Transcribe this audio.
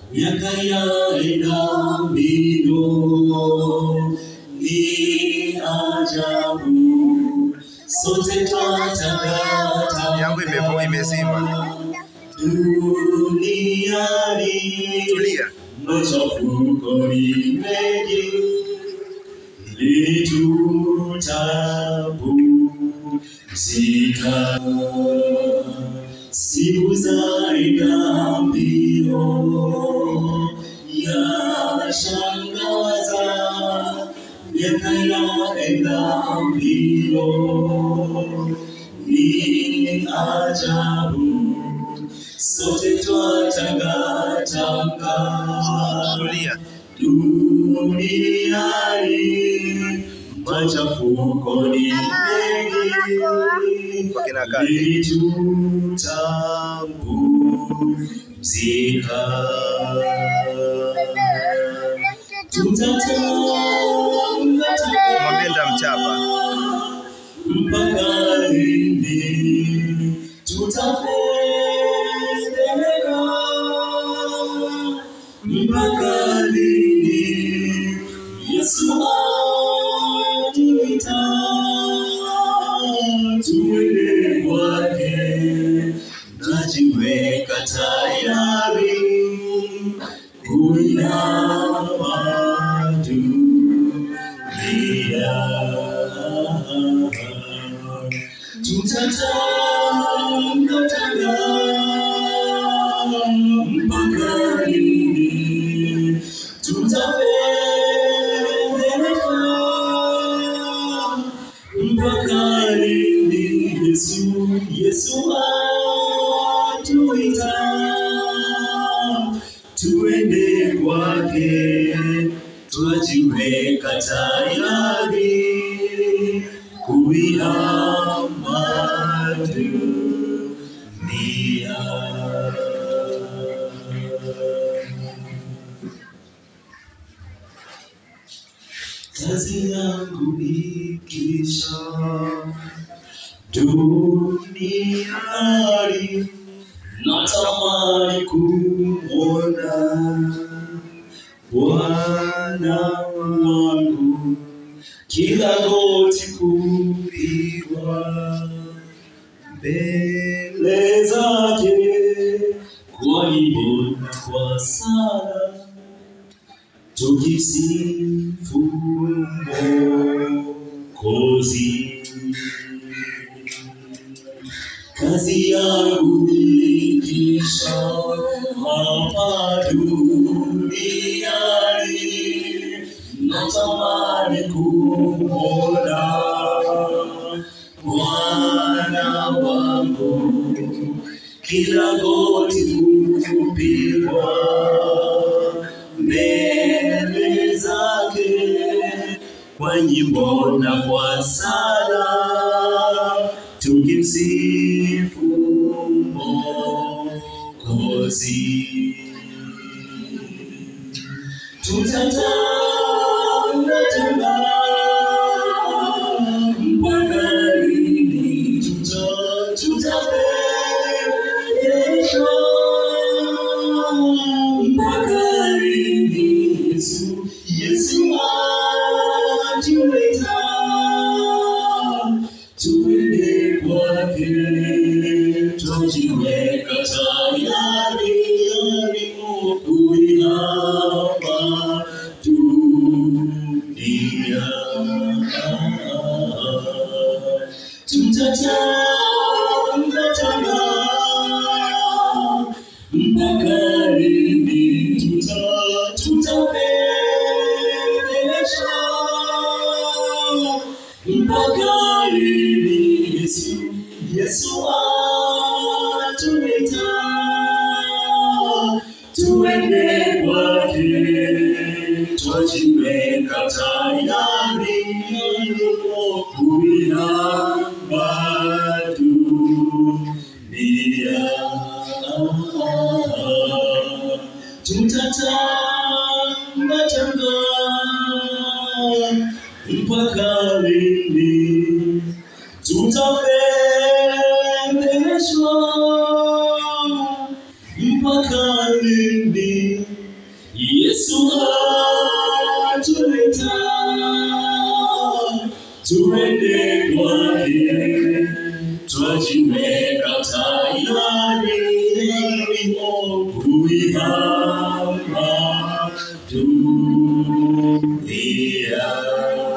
miaka yaenda mbio, ni ajabu, sote twatangatanga Yangu imevo- imezima. duniani Tulia. machafuko ni mengi, litutapumzika. Siku zaenda mbio, yashangaza, miaka yaenda mbio, ni ajabu sote twatangatanga Tulia. duniani, machafuko ni mengi, Kwa kina kati. ili tutapumzika. Tutatangatanga Mwambie nitamchapa. mpaka lini tutapeleka? Mpaka lini Yesu atuita tuende kwake? Najiweka tayari kuinama dunia tutatangatanga mpaka lini tutapeleka mpaka lini Yesu Yesu atuita tuende kwake twajiweka tayari kuihama dunia. Kazi yangu ikisha duniani, natamani kumwona Bwana wangu kila goti kupigwa mbele zake kwa nyimbo na kwa sala tukisifu Mwokozi. Kazi yangu ikisha hapa duniani, natamani kumwona Bwana wangu, kila goti kupigwa mbele zake kwa nyimbo na kwa sala tukimsifu Mwokozi. Tutatangatanga mpaka lini? Tuta- tutapelekwa mpaka lini? Yesu, Yesu atuita tuende kwake, tujiweka tayari kuihama dunia. Tutatangatanga mpaka lini? Tuta- tutapeleshwa mpaka lini? Yesu, Yesu atuita tuende kwake, twajiweka tayari kuihama dunia. Tutatangatanga mpaka lini? Tutapendeshwa mpaka lini? Yesu atuita tuende kwake, twajiweka tayari kuihama dunia.